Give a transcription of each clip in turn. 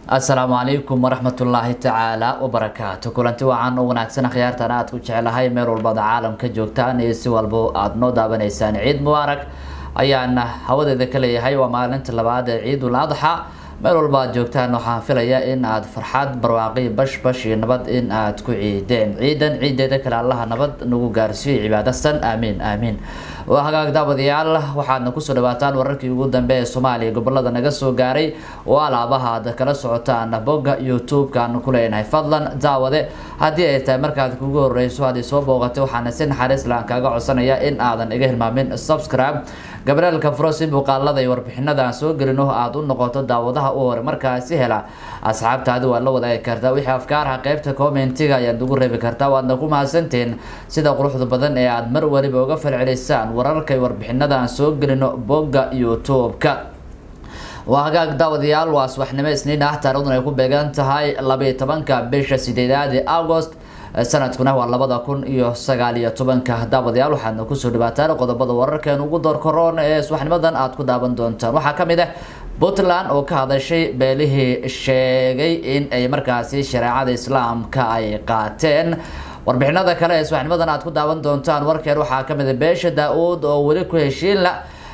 asalaamu calaykum waraxmatullaahi tacaala wabarakaatu kulanti wacan u wanaagsan akhyaartan aad ku jeclahay meel walbada caalamka joogtaan iyo si walbo aada noo daawanaysaan ciid mubaarak ayaana hawadeeda ka leeyahay waa maalinta labaad ee ciidul adxa meel walba aad joogtaan waxaan filaya in aad farxad barwaaqi bash bash iyo nabad in aad ku ciideen ciidan ciideeda kale allaha nabad nagu gaarsiiyo cibaadasan aamiin aamiin waa hagaag daawadayaal waxaadna kusoo dhawaataan wararkii ugu dambe ee soomaaliya gobolada naga soo gaaray oo alaabaha aad kala socotaan bogga youtube-kaan ku leenahay fadlan daawade haddii ay tahay markaad kugu horeyso haddii soo booqatay waxaana si naxariis laan kaaga codsanaya in aadan iga hilmaamin subscribe gabrielka furo si muuqaalada iyo warbixinada aan soo gelino aada u noqoto daawadaha u hore markaasi hela asxaabtaadi waad la wadaagi kartaa wixii afkaarha qeybta commentiga ayaad ugu reebi kartaa waadna ku mahadsantiin sida quruxda badan ee aada mar waliba uga falcelisaan wararka iyo warbixinada aan soo gelino bogga youtube-ka waa hagaag daawadayaal waa subaxnimo isniin ah taariikhduna ay ku beegan tahay labaiyo tobanka bisha sideedaad ee agost sanadkuna waa labada kun iyo sagaal iyo tobanka daawadayaal waxaadna kusoo dhawaataan qodobada wararkeen ugu door koroon ee subaxnimadan aada ku daawan doontaan waxaa kamid ah puntland oo ka hadashay beelihii sheegay in ay markaasi shareecada islaamka ay qaateen warbixinada kale ee subaxnimadan aad ku daawan doontaan warkeen waxaa kamid a beesha daa-uud oo weli ku heshiinla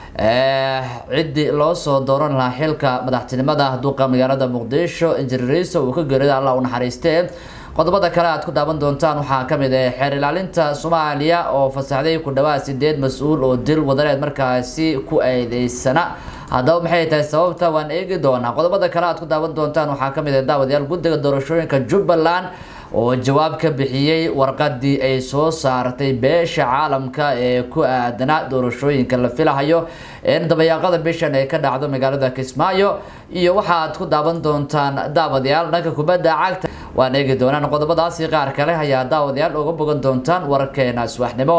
ciddii loo soo dooran lahaa xilka madaxtinimada duqa magaalada muqdisho injiriiriso uu ka geerida allah u naxariistee qodobada kale aad ku daawan doontaan waxaa kamid ah xeer ilaalinta soomaaliya oo fasaxday ku dhawaad sideed mas-uul oo dil wadareed markaasi ku eedeysana haddaba maxay tahay sababta waan eegi doonaa qodobada kale aad ku daawan doontaan waxaa kamid ah daawadayaal guddiga doorashooyinka jubbaland oo jawaab ka bixiyey warqadii ay soo saartay beesha caalamka ee ku aadanaa doorashooyinka la filahayo in dabayaaqada bishan ay ka dhacdo magaalada kismaayo iyo waxaad ku daawan doontaan daawadayaal dhanka kubadda cagta waan eegi doonaan qodobadaasi qaar kale ayaa daawadayaal uga bogan doontaan wararkeena subaxnimo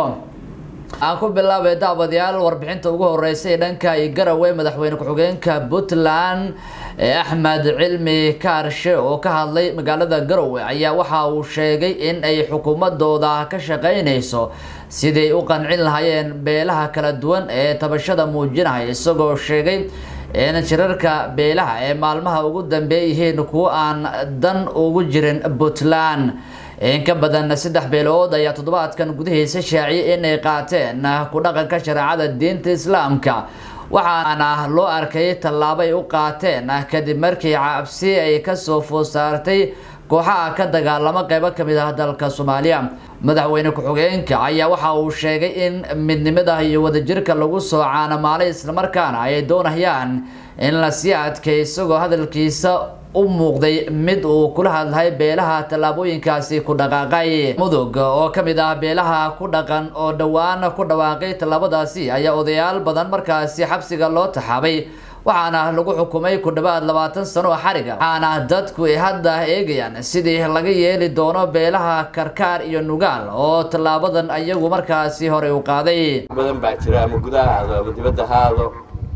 aan ku bilaabay daawadayaal warbixinta ugu horeysa ee dhanka garowe madaxweyne ku-xigeenka puntland axmed cilmi kaarshe oo ka hadlay magaalada garowe ayaa waxa uu sheegay in ay xukuumadooda ka shaqeyneyso siday u qancin lahaayeen beelaha kala duwan ee tabashada muujinaya isagoo sheegay in shirarka beelaha ee maalmaha ugu dambeey yihiin kuwo aan dan ugu jirin puntland in ka badan saddex beelood ayaa toddobaadkan gudihiisa shaaciyay inay qaateen ku dhaqanka shareecada diinta islaamka waxaana loo arkay tallaabay u qaateen kadib markii cabsi ay kasoo food saartay kooxaha ka dagaalamo qeybo kamid ah dalka soomaaliya madaxweyne ku-xigeenka ayaa waxa uu sheegay in midnimada iyo wadajirka lagu soo caanamaalay islamarkaana ay doonayaan in lasii adkay isagoo hadalkiisa u muuqday mid uu kula hadlahay beelaha tallaabooyinkaasi ku dhaqaaqay mudug oo kamid ah beelaha ku dhaqan oo dhowaan ku dhawaaqay tallaabadaasi ayaa odayaal badan markaasi xabsiga loo taxaabay waxaana lagu xukumay ku dhawaad labaatan sano oo xariga waxaana dadku ay hadda eegayaan sidii laga yeeli doono beelaha karkaar iyo nugaal oo tallaabadan ayagu markaasi horey u qaaday badan baa jira ama gudaha aado ama dibadda ha aado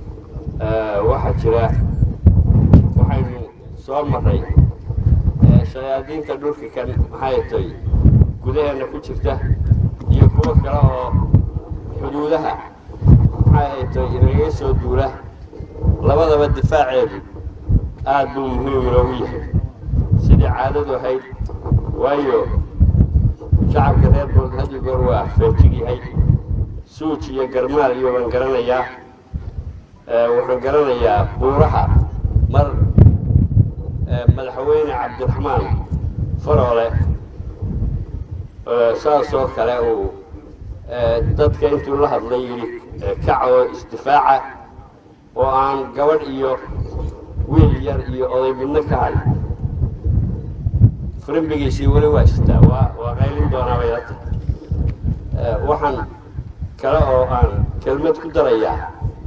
waxaa jira waxaynu soo maray shayaadiinta dhulka kan maxay tay gudaheena ku jirta iyo kuwo kale oo xuduudaha maxay tay inaga soo duula labadaba difaaceedu aad buu muhiim inoogu yahay sidii caadadu ahayd waayo shacabka reer bood hadi goor waa feejig yahay suuj iyo garmaal iyo baan garanayaa wuxuu garanayaa buuraha mar madaxweyne cabdiraxmaan faroole saasoo kale uu dadka intuu la hadlay yidhi kacoo isdifaaca oo aan gabadh iyo wiil yar iyo oday midno ka hay frimbigiisii weli waa sitaa waa waa qaylin doonaa bay la tahay waxaan kale oo aan kelmad ku darayaa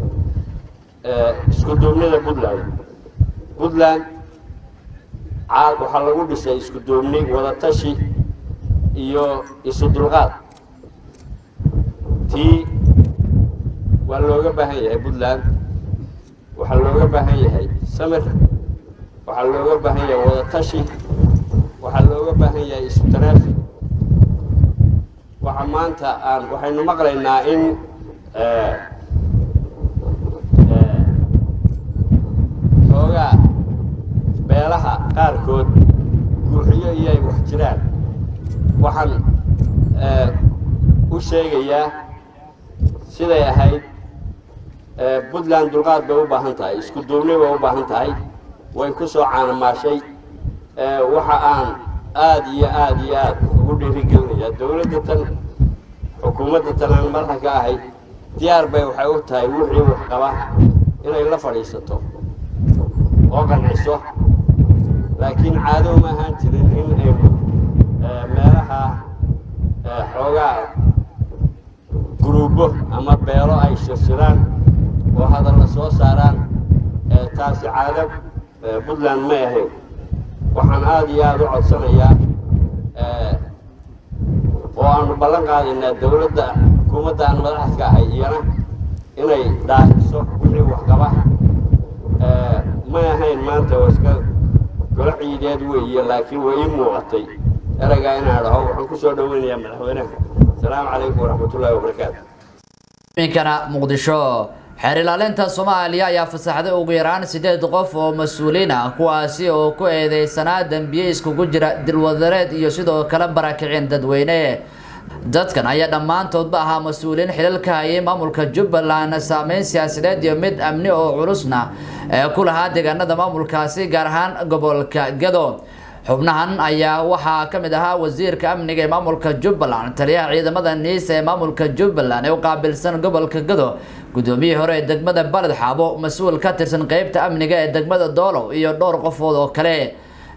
isku duubnida puntland puntland waxaa lagu dhisay isku duubni wadatashi iyo isu dulqaad tii waa looga baahan yahay puntland waxaa looga baahan yahay samir waxaa looga baahan yahay wadatashi waxaa looga baahan yahay isu taraafi waxa maanta aan waxaynu maqlaynaa in xoogaa beelaha qaarkood guuxiyo iyo ay wax jiraan waxaan u sheegayaa siday ahayd puntland dulqaad bay u baahan tahay isku duubni bay u baahan tahay way ku soo caanamaashay waxa aan aada iyo aada iyo aad ugu dhiirigelinayaa dawladda tan xukuumadda tan aan madaxa ka ahay diyaar bay waxay u tahay wixii wax qaba inay la fadhiisato oo qanciso laakiin caado uma ahaan jirin in aynu meelaha xoogaa guruubo ama beelo ay shirshiraan oo hadalla soo saaraan taasi caado puntland may ahayn waxaan aada iyo aada u codsanayaa oo aanu ballan qaadaynaa dawladda xukuumadda aan madaxda ka ahay iyana inay dhaahiso wixii waxqaba may ahayn maanta oo iska golo ciideed weeye laakiin way ii muuqatay ereygaa inaan dhaho waxaan ku soo dhoweynayaa madaxweynaha asalaamu calaykum waraxmatullaahi wabarakaatu iminkana muqdisho xeer ilaalinta soomaaliya ayaa fasaxday ugu yaraan sideed qof oo mas-uuliin ah kuwaasi oo ku eedeysanaa dembiye iskugu jira dilwadareed iyo sidoo kale barakicin dadweyne dadkan ayaa dhammaantoodba ahaa mas-uuliyiin xilalka hayay maamulka jubbaland saameyn siyaasadeed iyo mid amni oo culusna ee ku lahaa deegaanada maamulkaasi gaar ahaan gobolka gado xubnahan ayaa waxaa ka mid ahaa wasiirka amniga ee maamulka jubbaland taliyaha ciidamada niisa ee maamulka jubbaland ee u qaabilsan gobolka gado guddoomiyihii hore ee degmada baled xaabo mas-uul ka tirsan qeybta amniga ee degmada doolow iyo dhowr qofood oo kale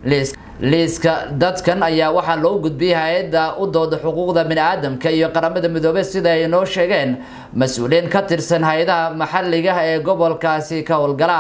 liiska dadkan ayaa waxaa loo gudbiyay hay-adda u dooda xuquuqda bini-aadamka iyo qaramada midoobey sida ay noo sheegeen mas-uuliyiin ka tirsan hay-adaha maxalliga ee gobolkaasi ka howlgala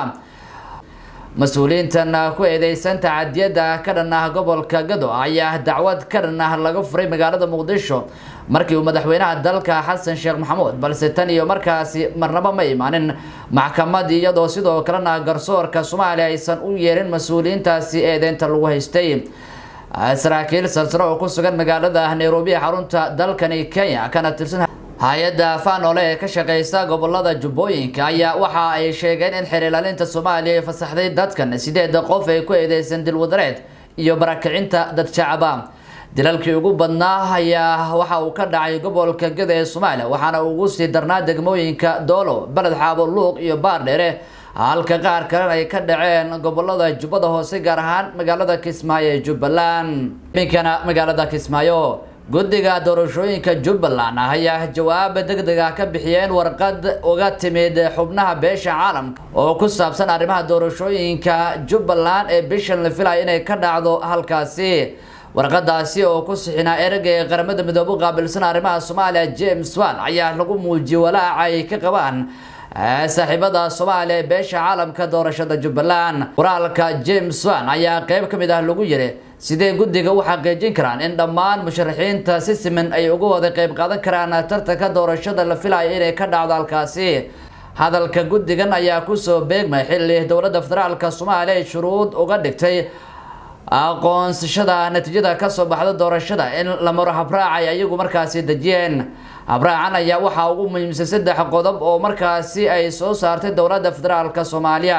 mas-uuliyiintan ku eedeysan tacadiyada ka dhan ah gobolka gado ayaa dacwad ka dhan ah laga furay magaalada muqdisho markii uu madaxweynaha dalka xasan sheekh maxamuud balse tan iyo markaasi marnaba ma imaanin maxkamad iyadoo sidoo kalena garsoorka soomaaliya aysan u yeerin mas-uuliyiintaasi eedeynta lagu haystay saraakiil salsano oo ku sugan magaalada nairobi ee xarunta dalkani kenya kana tirsan hay-adda fanole ee ka shaqeysa gobolada jubbooyinka ayaa waxa ay sheegeen in xeer ilaalinta soomaaliya ay fasaxday dadkan sideeda qof ay ku eedeysan dilwadareed iyo barakicinta dad shacaba dilalkii ugu badnaa ayaa waxa uu ka dhacay gobolka gada ee soomaaliya waxaana ugu sii darnaa degmooyinka doolo beled xaabo luuq iyo baardheere halka qaar kalena ay ka dhaceen gobolada jubbada hoose gaar ahaan magaalada kismaayo ee jubbaland iminkana magaalada kismaayo guddiga doorashooyinka jubbaland ayaa jawaab degdeg ah ka bixiyeen warqad uga timid xubnaha beesha caalamka oo ku saabsan arrimaha doorashooyinka jubbaland ee bishan la filaya inay ka dhacdo halkaasi warqadaasi oo ku sixinaa ereyga ee qaramada midoobe u qaabilsan arrimaha soomaaliya james wan ayaa lagu muujiyey walaaca ay ka qabaan saaxiibada soomaaliya ee beesha caalamka doorashada jubbaland qoraalka james wan ayaa qeyb ka mid ah lagu yiri sidee guddiga u xaqiijin karaan in dhammaan musharaxiinta si siman ay uga wada qeyb qaadan karaan tartanka doorashada la filayo inay ka dhacdo halkaasi hadalka guddigan ayaa kusoo beegmay xilli dowladda federaalka soomaaliya ay shuruud uga dhigtay aqoonsashada natiijada kasoo baxda doorashada in la maro habraacay ayagu markaasi dejiyeen habraacan ayaa waxaa ugu muhiimsan saddex qodob oo markaasi ay soo saartay dowladda federaalka soomaaliya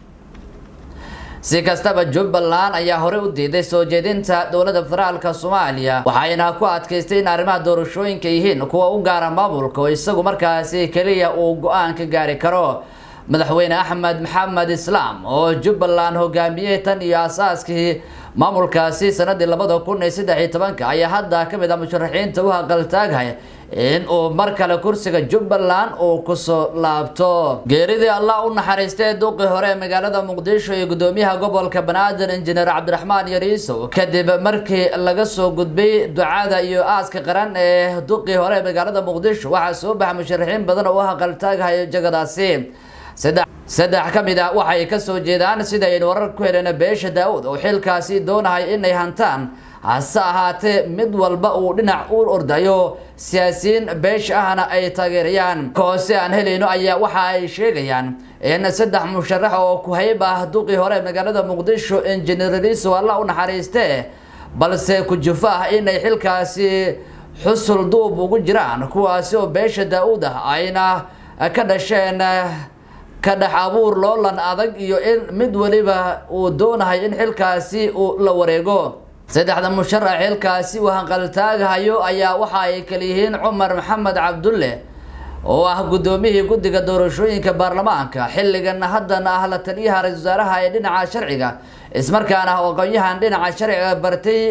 si kastaba jubbaland ayaa horey u diiday soo jeedinta dowladda federaalka soomaaliya waxayna ku adkaystay in arrimaha doorashooyinka yihiin kuwa u gaara maamulka oo isagu markaasi keliya uu go-aan ka gaari karo madaxweyne axmed maxamed islaam oo jubbaland hogaamiyey tan iyo asaaskii maamulkaasi sanadii labada kun iyo saddex iyo tobanka ayaa hadda ka mid ah musharaxiinta u haqaltaaghay in uu mar kale kursiga jubbaland uu kusoo laabto geeridii allah u naxariistay duqii hore ee magaalada muqdisho iyo gudoomiyaha gobolka banaadir injineer cabdiraxmaan yariisow kadib markii laga soo gudbay ducada iyo aaska qaran ee duqii hore ee magaalada muqdisho waxaa soo baxa musharaxiin badan oo u haqaltaaghay jagadaasi saddex ka mid ah waxay kasoo jeedaan sida aynu warar ku helena beesha daa-uud oo xilkaasi doonahay inay hantaan hase ahaatee mid walba uu dhinac u ordayo siyaasiyiin beesha ahna ay taageerayaan hoose aan helayno ayaa waxa ay sheegayaan in saddex musharax oo ku-hayb ah duqii hore magaalada muqdisho injineeradiisu alla u naxariiste balse ku-jufo ah inay xilkaasi xusul duub ugu jiraan kuwaasi oo beesha daa-uud ah ayna ka dhasheen ka dhex abuur loolan adag iyo in mid weliba uu doonahay in xilkaasi uu la wareego saddexda musharax xilkaasi uu hanqaltaaghayo ayaa waxa ay kaliyihiin cumar maxamed cabdulle oo ah guddoomiyihii guddiga doorashooyinka baarlamaanka xilligan haddana ah la taliyaha ra-isul wasaaraha ee dhinaca sharciga ismarkaana aqoon-yahan dhinaca sharciga bartay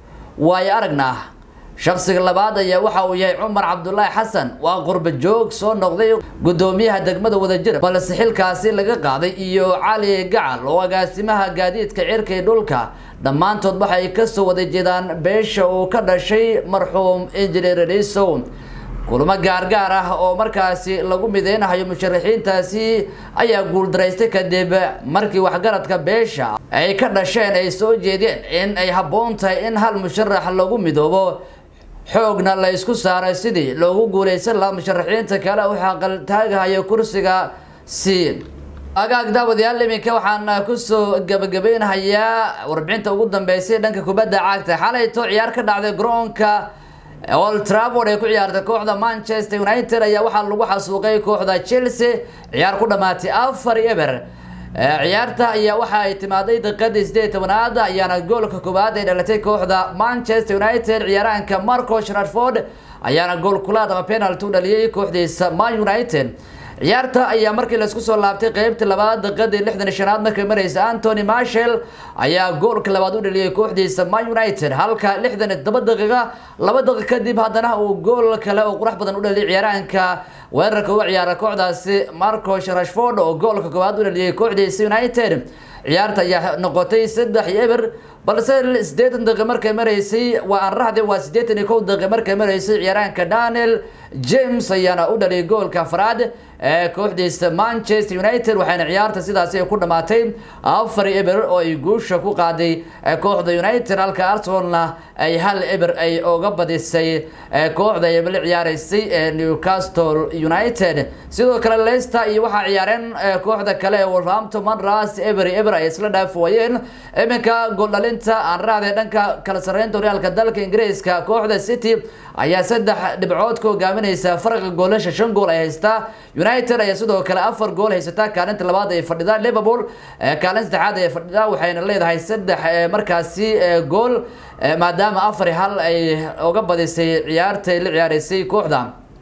waayo aragna ah shaksiga labaad ayaa waxa uu yahay cumar cabdulaahi xasan waa qurba joog soo noqday guddoomiyaha degmada wadajir balse xilkaasi laga qaaday iyo cali gacal oo agaasimaha gaadiidka cirka iyo dhulka dhammaantood waxay kasoo wada jeedaan beesha uu ka dhashay marxuum injineer risow kulamo gaargaar ah oo markaasi lagu mideynahayo musharaxiintaasi ayaa guuldaraystay kadib markii waxgaradka beesha ay ka dhasheen ay soo jeedeen in ay habboon tahay in hal musharax lagu midoobo xoogna la isku saaray sidii loogu guuleysan lahaa musharaxiinta kale u xaqaltaagahayo kursiga si agaag daawadayaal iminka waxaan kusoo gabagabeynahayaa warbixinta ugu dambeysay dhanka kubadda cagta xalayto ciyaar ka dhacday garoonka old trafford ee ku ciyaartay kooxda manchester united ayaa waxaa lagu xasuuqay kooxda chelsea ciyaar ku dhamaatay afar eber ciyaarta ayaa waxa ay timaaday daqiiqadii sideed tobanaad ayaana goolka koowaad ay dhalatay kooxda manchester united ciyaaraanka marco shraford ayaana gool kulaad ama penalty u dhaliyay kooxdiisa man united ciyaarta ayaa markii laisku soo laabtay qeybta labaad daqiiqadii lixdan shanaad markay mareysa antony marshall ayaa goolka labaad u dhaliyay kooxdiisa man united halka lixdan todoba daqiiqa laba daqiiq kadib haddana uu gool kale oo qurux badan u dhaliyay ciyaaraanka weerarka uga ciyaara kooxdaasi marco rashford oo goolka koowaad u dhaliyay kooxdiisa united ciyaarta ayaa noqotay saddex iyo eber balse sideetan daqiiq markay mareysay waa aan raxde waa siddeetan iyo kow daqiiq markay mareysay ciyaaraanka daniel james ayaana u dhaliyay goolka afraad ee kooxdiisa manchester united waxayna ciyaarta sidaasi ku dhamaatay afar eber oo ay guusha ku qaaday kooxda united halka arsenalna ay hal eber ay oga badisay kooxda ay la ciyaareysay ee newcastle united sidoo kale leicester iyo waxaa ciyaareen kooxda kale ee wolverhampton wanderers eber eber ay isla dhaafwayeen iminka gooldhalinta aan raacday dhanka kala sarreynta horyaalka dalka ingiriiska kooxda city ayaa saddex dhibcood ka hogaaminaysa farqa goolasha shan gool ay haystaa united ayaa sidoo kale afar gool haysataa kaalinta labaad ay fadhidaa liverpool kaalin saddexaad ay fadhidaa waxayna leedahay saddex markaasi gool maadaama afar hal ay oga badisay ciyaartay la ciyaareysay kooxda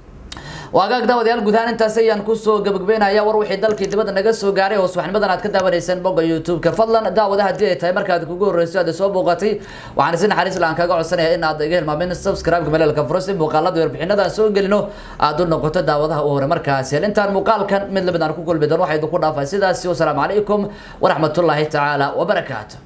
waagaag daawadayaal gudahaan intaasi ayaan kusoo gabagabeynaya war wixii dalkii dibadda naga soo gaaray oo subaxnimadan aad ka daawanayseen bogga youtube-ka fadlan daawada haddii ay tahay markaad kugu horreyso aad soo booqatay waxaan si naxariis la aan kaga codsanaya in aad iga hilmaamin subscribe-ka maleelka furo si muuqaalada warbixinada soo gelino aad u noqoto daawadaha u hore markaasi intaan muuqaalkan mid lamid aan ku kulmi doono waxaa idinku dhaafay sidaasi wasalaamu calaykum waraxmatullaahi tacaala wabarakaatu